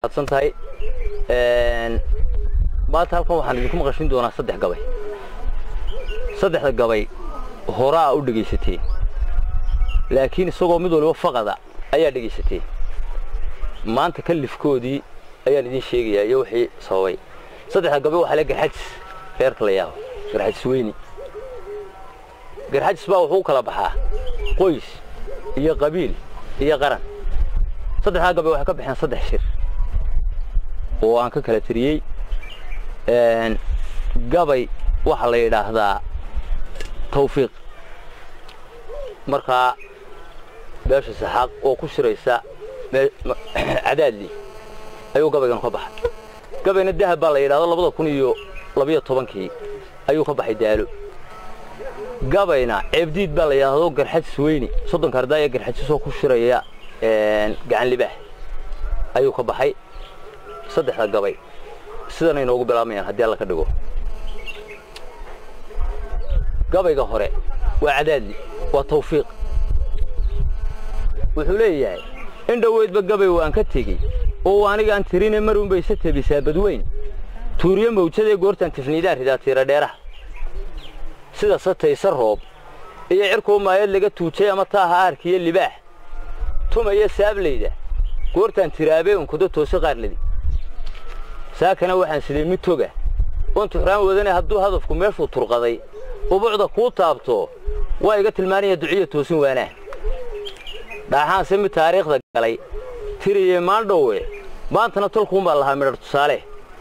adsan tahay maanta halkan waxaan idinku maqashin doonaa saddex gabay saddexda gabay horaa u dhegaysateen laakiin isagoo mid waliba faqada ayaa dhegaysateen maanta kalifkoodii ayaan idiin sheegayaa iyo wixii sababay saddexda gabay waxaa le garxajis reerka la yaabo garxajis weyni garxajis baa wuxuu u kala baxaa qoys iyo qabiil iyo qaran saddexdaa gabay waxay ka baxeen saddex shir oo aan ka kala tiriyey gabay waxaa la yidhaahdaa tawfiiq markaa beesha saxaaq oo ku shiraysa cadaadli ayuu gabaygan ka baxay gabayna dahab baa la yidhahdo labada kun iyo labiyo tobankii ayuu ka baxay daalo gabayna ceebdiid baa la yidhaahdo garxajis weyni soddonka ardaaya garxajisoo ku shiraya gacan libaax ayuu ka baxay saddexda gabay sidanay noogu bilaabayaan haddii alla ka dhigo gabayga hore waa cadaadli waa tawfiiq wuxuu leeyahay in dhoweydba gabay waan ka tegey oo anigaan tirine marunbay isa tebisaa badweyn tuuriye mawjadee goortaan tifniidaan ridaa tiira dheeraha sida satayse roob iyo cirkuu maayad laga tuujay ama taaha aarkiyo libaax tumaya saablayda goortaan tiraabee unkudo toose qaarladi saakana waxaan siday mid toga oon tuxraan wadane hadduu hadafku meeshuu turqaday ubucda kuu taabto waa iga tilmaanaya duciya toosin waanaa dhaaxaanse mid taariikhda galay tiriye maandhowe maantana tolkuunbaa lahaa midhar tusaale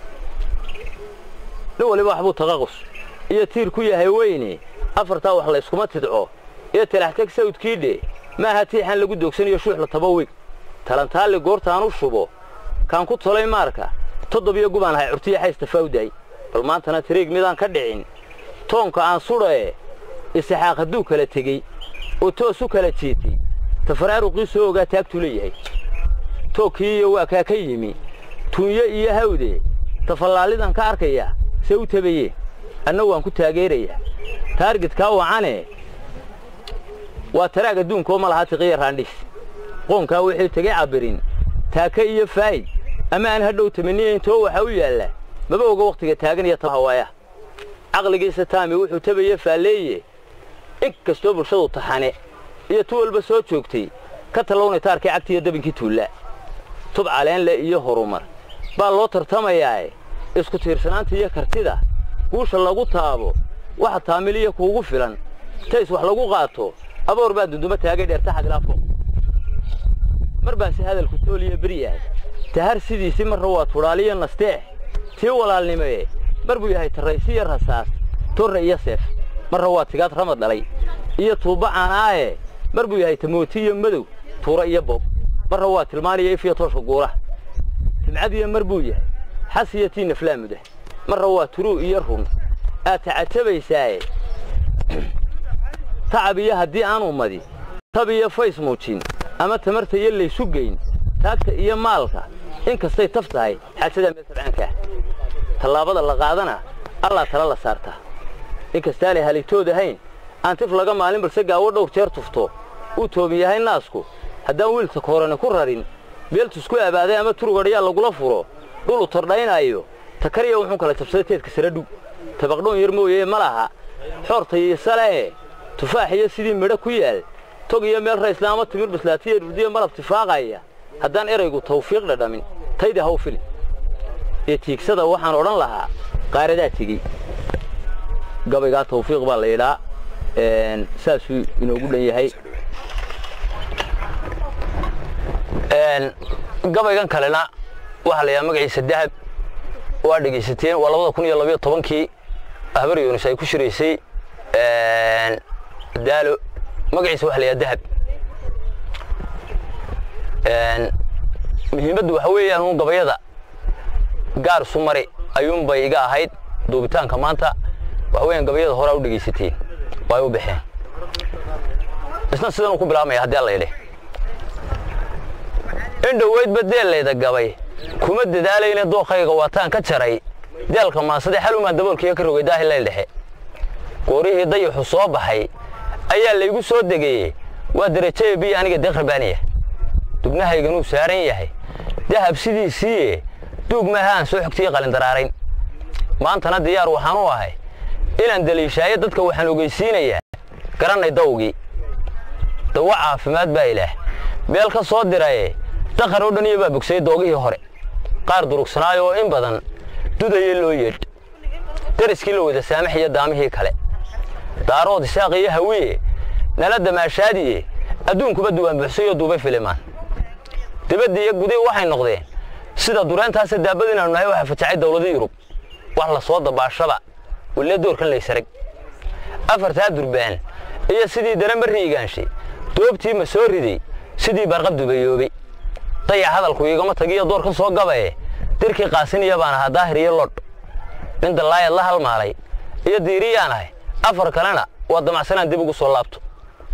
nin waliba waxbuu taqaqus iyo tiir ku yahay weyne afartaa wax layskuma tidco iyo talaxtag sawdkiidhe maaha tiixan lagu doogsanayo shuuxla taba weyn talantaalli goortaan u shubo kaan ku tolay maarka toddobiyo gubaan ahay curtiya xaysta fawday bal maantana tiriig midaan ka dhicin toonka aan sudhae isaxaaq hadduu kala tegey oo toos u kala jiitay tafaraaruqii soo ogaa taagtuu leeyahay toogkii iyo waa kaa ka yimi tuunyo iyo hawde tafallaallidan ka arkaya see u tabayee anna waan ku taageerayaa taargidkaa wacane waa taraag adduunkaoo ma lahaa tiqiya raandhis qoonkaa wixii tegay cabbirin taaka iyo faa'id ama aan hadhow tamaniyayn too waxaa u yaalla maba oga wakhtiga taagan iyo hawaaya caqligiisa taami wuxuu tabaye faalleeye in kastoo bulshadu taxane iyo tu walba soo joogtay ka tallawnay taarkii cagtiiyo dabinkii tuulla tub caleenle iyo horumar baa loo tartamayaae isku tiirsanaanta iyo kartida guusha lagu taabo waxa taamiliya kuugu filan tays wax lagu qaato aboor baa dunduma taagay dheerta xaglaafo mar baa si hadalku tooliya beri yahay tahar sidiisii marra waa tudhaaliyo nasteex tii walaalnimee mar buu yahay tarraysiyo rasaas torre iyo seef marra waa tigaad ramad dhalay iyo tuubba caanaaye mar buu yahay tamooti iyo madow tuura iyo boob marra waa tilmaaniyo ifiyo tooshka guuraha timcadiyo mar buu yahay xas iyo tii naflaamuda marra waa turuu iyo run aad tacajabaysaaye tacab iyo haddii aan ummadi tab iyo fays muujin ama tamarta iyo laysu geyn taagta iyo maalka in kastay taf tahay xaajadaa meel tabcaankaah tallaabada la qaadana allaa tala la saartaa in kastaanay halitood ahayn aan tif laga maalin balse gaawo dhowr jeer tufto uu tooban yahay naasku haddaan wiilka koorane ku rarin beeltusku abaaday ama turugadhayaa lagula furo dhulu tordhaynaayo takarya wuxuu kala jabsaday teedka saradhug tabaqdhoon yar mooyee ma laha xoorta iyo salee tufaax iyo sidii midho ku yaal tog iyo meel raysla ama timir bislaatiya dhurdiya malab tifaaqaya haddaan eraygu tawfiiq dhadhamin tayda haw fili iyo tiigsada waxaan odhan lahaa qaaradaa tegey gabaygaa tawfiiq baa la yidhaa saasuu inoogu dhan yahay gabaygan kalena waxaa la yidhaha magaciisa dahab waa dhegaysateen waa labada kun iyo labiyo tobankii ahbar yunis ay ku shiraysay daalo magaciisa waxa la yidhaha dahab muhiimaddu waxa weeyaan uun gabayada gaar sumari ayuunbay iga ahayd duubitaanka maanta waxa weeyaan gabayada horaa u dhegaysateen way u baxeen isna sidan uu ku bilaabmaya haddii alla yidhi in dhoweydba deellayda gabay kuma dadaalayna dookhayga waataan ka jaray deelka maasade xalumaan daboolkiiga ka rogay daahillayl dhexe goorihii dayaxu soo baxay ayaa laygu soo degayey waa derajaya biyo aniga deeq rabaaniya dubnahayganuu saaran yahay dahab sidiisiiye duug maaha aan soo xogtiyi qalindararayn maantana diyaar waxaan u ahay inaan daliishaayo dadka waxaan ogeysiinayaa garannay dawgii dawa caafimaad baa ilaah meel ka soo diraye dakhar oo dhan iyo baa bogsayay doogihii hore qaar durugsanaayo oo in badan dudaya loo yeedh dariskii la wada saamaxiyo daamihii kale daarood isaaq iyo hawiye nala damaashaadiye adduunkuba duwaan buxsayoo duubay filimaan dibadda iyo gudii waxay noqdeen sida dureentaasa daabad inaanu nahay waxaa fatacay dawlada yurub wax la soo dabaashaba wille doorkan laysarag afartaa durbaan iyo sidii daranba riigaanshay doobtii ma soo riday sidii barqab dubayoobay dayac hadalku igama tagiyo doorkan soo gabaye dirkii qaasiniya baan ahaa daahir iyo lodh nin dallaayad la halmaalay iyo diiriyaan ahay afar kalena waa damacsanaan dib ugu soo laabto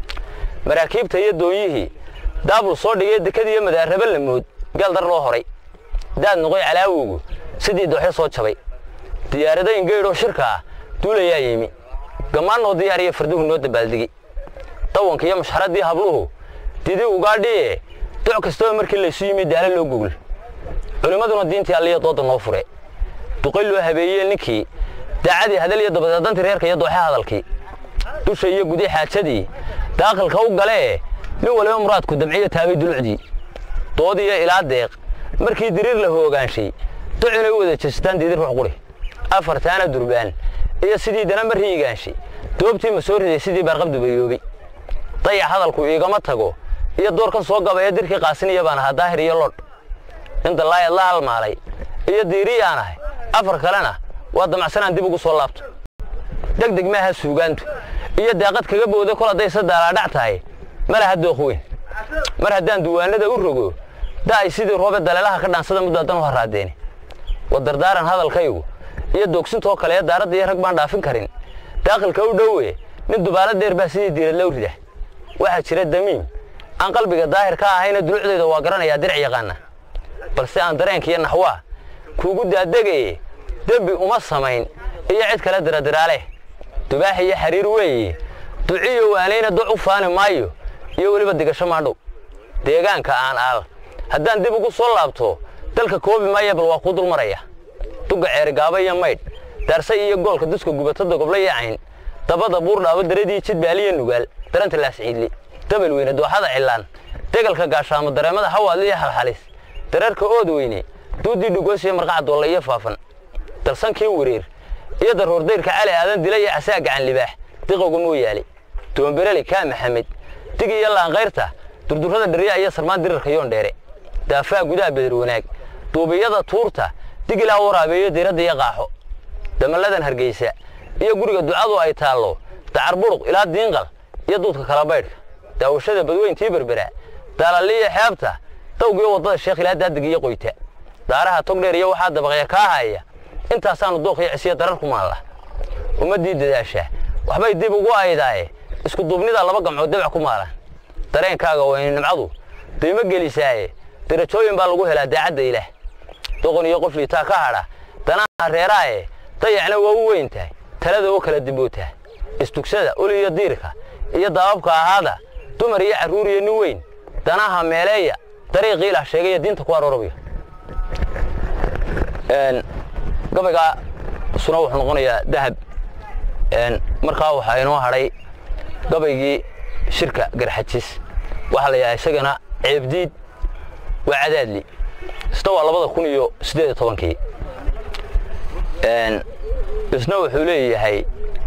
maraakiibta iyo doonyihii daabul soo dhigay dekad iyo madaarraba lamood gaaldar loo horay daad noqoy calaawowgu sidii dooxyo soo jabay diyaaradayn geydhoo shirka ah duulayaa yimi gammaannoo diyaariya farduhu noo dabaaldegi dawanka iyo mashxaraddii habluhu didi ugaadhiye doc kastaba markii laysu yimi daala loo gogol culimmaduna diintii alliya dooda noo fure duqay loo habeeyey ninkii daacadii hadal iyo dabadeedantii reerka iyo dooxe hadalkii dusha iyo gudi xaajadii daaqilka u galee nin waliba muraadku damciyo taabay dulucdii doodiyo ilaa deeq markii diriir la hoogaanshay duc inay u wada jeestaan diidi ruux quri afartaana durbaan iyo sidii danamba riigaanshay doobtii ma soo riday sidii baarqab dubayoobay dayac hadalku iigama tago iyo doorkan soo gabaya dirkii qaasiniya baan ahaa daahir iyo lodh nin dallaayad la halmaalay iyo diiriyaan ahay afar kalena waa damacsanaan dib ugu soo laabto degdeg maaha suugaantu iyo daaqad kaga booda kol hadday sadaalaadhac tahay ma laha dooq weyn mar haddaan duwaanada u rogo da'ay sidii roobe daleelaha ka dhaansada muddo haddan u harraadeeni wa dardaaran hadalkaygu iyo doogsintoo kale ee daaradda iyo rag baan dhaafin karin daaqilka u dhowe nin dubaalo dheer baa sidii diirad low rida waxaa jira damiim aan qalbiga daahir ka ahayna dulucdayda waa garanayaa dirac yaqaana balse aan dareenka iyo naxwaa kuugu daadegaye dembi uma samayn iyo cid kale diradiraale dubaax iyo xariir weeye duciyo waanayna doc u faani maayo iyo weliba digasho maadhow deegaanka aan aal haddaan dib ugu soo laabto dalka koobi maaya bal waa kuu dulmaraya dugga ceerigaaba iyo maydh daarsay iyo goolka duska gubatada gobla iyo cayn dabada buurdhaabo daradii jidbaaliyo nugaal daranta laasciidli dabal weyne dooxada cilaan degalka gaashaamo dareemada hawaadli iyo halxalis dareerka ood weyne duuddii dhugoosiyo marqaca doolla iyo faafan dalsankii wareer iyo daroordayrka cali aadan dila iyo casaa gacan libaax diqowga mooyaale doombereli kaa maxamed dig iyo laankayrta durdurrada dherya iyo sarmaan dirarka yoon dheere daafaa gudaha beder wanaag duubiyada tuurta dig ilaa waraabeeyo diradda iyo qaaxo damalladan hargeysa iyo guriga ducadu ay taallo dacar buruq ilaa diinqal iyo duudka kala baydhka daawashada badweyntii berbera daalaliya xeebta dawgiyo waddada sheekh ilaa daadig iyo qoyta daaraha togdheer iyo waxaa dabaqya kaa haya intaasaanu dooq iyo cisiya darar ku maalla ummaddii dadaasha waxbay dib ugu aydaaye isku duubnida laba gamcood dabac ku maalan dareenkaaga wayna nimcadu daymo gelisaaye darajooyin baa lagu helaa daacadda ilaah doqon iyo qof liitaa ka hadha danaha reeraaye dayacna waa u weyn tahay talada oo kala dibootaa istugsada uli iyo diirka iyo daababka ahaada dumar iyo carruur iyo nin weyn danaha meeleeya dariiqii ilaah sheegaya diinta ku aroorabaya gabaygaa suna wuxuu noqonayaa dahab markaa waxaa inoo hadhay gabaygii shirka garxajis waxaa la yidhaha isagana ceebdiid waa cadaadli isna waa labada kun iyo siddeed iyo tobankii isna wuxuu leeyahay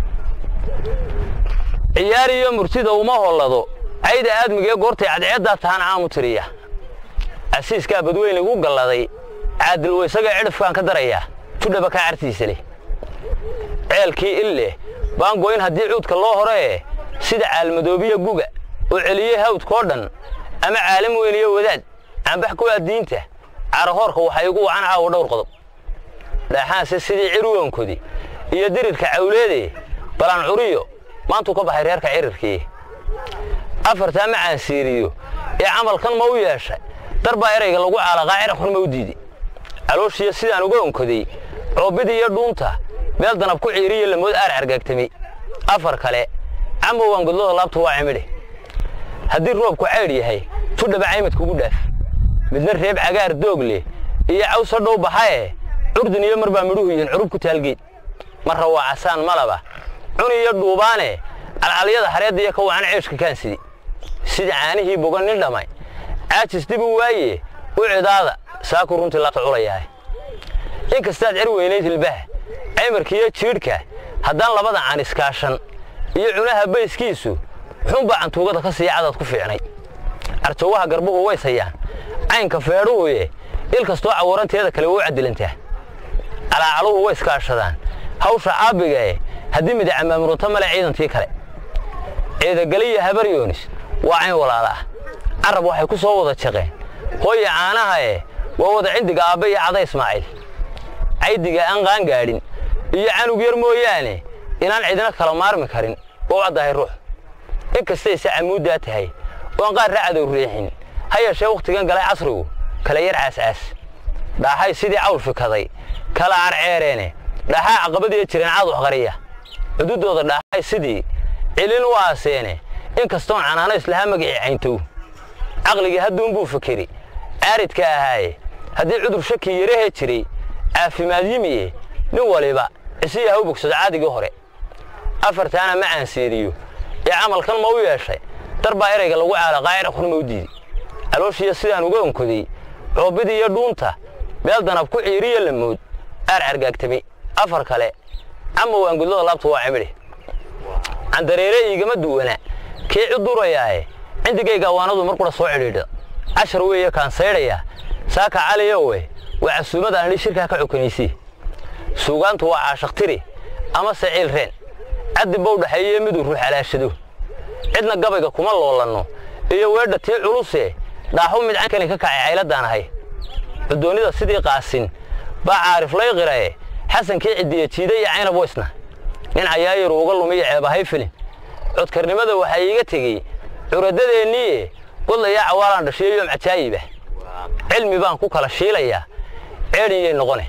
ciyaar iyo murtida uma hollado cayda aadmigaee goortay cadceeddaa tahaan caamu tiriya casiiskaa badweyn igu galladay caadilwo isaga cidhifkaan ka darayaa judhaba kaa cartiisa leh ceelkii il leh baan goyn haddii cuudka loo horee sida caalmadoobiya guga oo celiyey hawdkoo dhan ama caalim weyn iyo wadaad cambax ku addiinta carahoorka waxaa igu wacan caawo dhowr qodob dhaaxaanse sidii cirwoonkodi iyo dirirka cawleede balaan curiyo maantuu ka baxay reerka cirirkii afartaa ma caansiiriyo ee camalkan ma u yeeshay dar baa erayga lagu caalaqaa ciraqxun ma u diiday calooshiyo sidaan uga onkoday coobidii iyo dhuunta meel danab ku ciiriyo lamood aar cargaagtamay afar kale camowaan godlada laabtu waa cimidhe haddii roobku caydh yahay judhaba caymad kugu dhaaf midna reeb cagaar doog leh iyo cawsa dhow baxae curdin iyo mar baa midhuhu yihiin curub ku taalgeed marra waa casaan malaba cuni iyo dhuubaane calcalyada hareedda iyo ka wacan ceeshka kaansidi sida caanihii bogan nin dhammay caajis dib u waaye u cidaada saaku runtii laabta culayahay in kastaad cer weynayd hilbaha caymarkiiyo jiidhka haddaan labada caan iskaashan iyo cunaha bayskiisu xunbaa cantuugada ka siiya cadaad ku fiicnay carjoowaha garbuhu ways hayaan caynka feedhuhuye il kastoo cawaranteeda kale waa u cadilantaa calaacaluhu way iskaashadaan hawsha caabbigae haddii midacamaamurunta male ciidantii kale ciidagaliya habaryoonis waa cayn walaala ah carab waxay ku soo wada jaqeen hooya caanahae waa wada cindiga aabbe iyo cada ismaaciil caydiga aan qaan gaadhin iyo canug yar mooyaane inaan cidina kala maarmi karin oo caddahay ruux in kastayse camuuddaa tahay oon qaar racadow riixin ha yeeshee wakhtigan galay casrigu kala yar caascaas dhaaxay sidii cawl fikaday kala carceereene dhaxaa caqabadiiyo jireen caad waxqariya cududooda dhaaxay sidii cilin u aaseene in kastoon canaano islahaa magicii cayntow caqligii hadduunbuu fikiri caaridka ahaaye haddii cudur shaki yarahee jiray caafimaad yimiye nin waliba isiya ha u bogsado caadigii hore afartaana ma caanseeriyo ee camalkan ma u yeeshay dar baa erayga lagu caala qaacira khurma u diiday calooshiiyo sidaan uga onkoday coobbidii iyo dhuunta meel danab ku ciiriyo lamood aar cargaagtamay afar kale ama waangudlada laabta waa cimidhe candareere iigama duwana kii cudurayaae cindigayga waanadu mar qura soo cidhiidha cashar weeye kaan saydhaya saaka caliyowe waa casuumada andhi shirkaa ka cokanaysi suugaantu waa caashaktiri ama saciil reen caddi bow dhaxeeye miduu ruux alaashado cidna gabayga kuma loolanno iyo weedha tii culuse dhaaxu mid cankani ka kacay cayladdaan ahay cudoonnida sidii qaasin baa caarif lay qirae xasankii ciddiya jiida iyo caynab weysna nin cayaayaru uga lumiyo ceebahay filin codkarnimada waxaa iiga tegey curadadeenniiye godlayaa cawaalaan dhashiyo yoom cajaayibah cilmi baan ku kala shiilayaa ceedhinyay noqone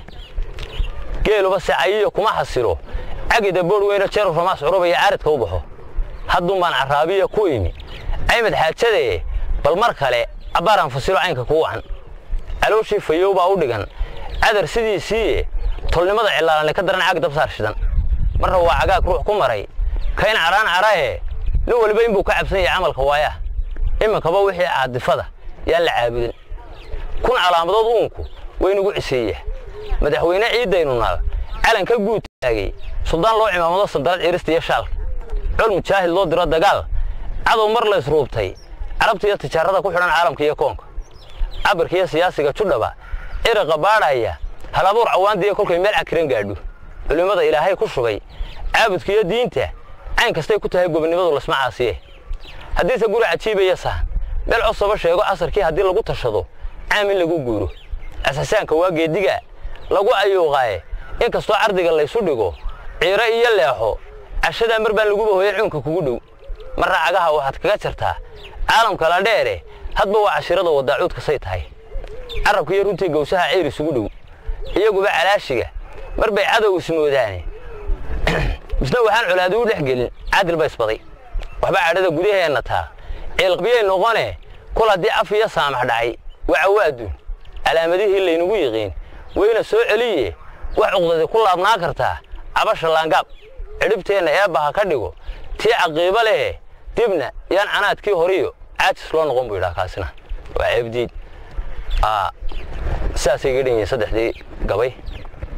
geeluba sacayiyo kuma xasilo cagida boodh weyno jeeru ramaas curubaya caaridka u baxo hadduun baan carraabiya ku imi caymad xaajadee bal mar kale abbaaraan fasilo caynka kuu wacan calooshii fayow baa u dhigan cadar sidiisiiye tolnimada cilaalanle ka daran caag dabsaar shidan marra waa cagaag ruux ku maray kayn cadhaan cadhahe nin waliba inbuu ka cabsan yahay camalka waayaa iminkaba wixii caadifada yaan la caabudin kun calaamadood uunku waynugu ciseeyaa madaxweyne ciiddaynu naal calanka guud taagay suldaan loo cimaamado sandarad cirista iyo shaalka col mujaahid loo diro dagaal cadow mar la isruubtay carabta iyo tijaarada ku xidhan caalamka iyo koonka cabirka iyo siyaasiga judhaba ciraqa baadhaya halabuur cawaandiiyo kolkay meel cakiran gaadho culimmada ilaahay ku shugay caabudka iyo diinta cayn kastay ku tahay gobonnimadu lasma caasiye haddiise guri cajiibaya sahan meel cosaba sheego casarkii haddii lagu tashado caam in lagu guuro asasaanka waa geediga lagu ayuuqaaye in kastoo cardiga laysu dhigo ciiro iyo leexo cashadaa mar baan laguba hooyan cuunka kugu dhow marra cagaha waxaad kaga jartaa caalamka la dheere hadba waa cashirada wadaacuudka say tahay carabka iyo runtii gawsaha ceyr isugu dhow iyaguba calaashiga mar bay cadow ismoodaane misna waxaan colaadi u dhex gelin caadil ba isbaday waxba cadhada gudaheenna taa ciilqabiyay noqone kol haddii af iyo saamax dhacay waca waaduun calaamadihii laynugu yiqiin wayna soo celiye wax cuqdadi ku laabnaa kartaa cabasha laangaab cidhibteenna eebbaha ka dhigo tii caqiibo lehe dibna yaan canaadkii horiyo caajis loo noqon buu yidhaha kaasina waa ceebdiid sidaasay ga dhan yihiin saddexdii gabay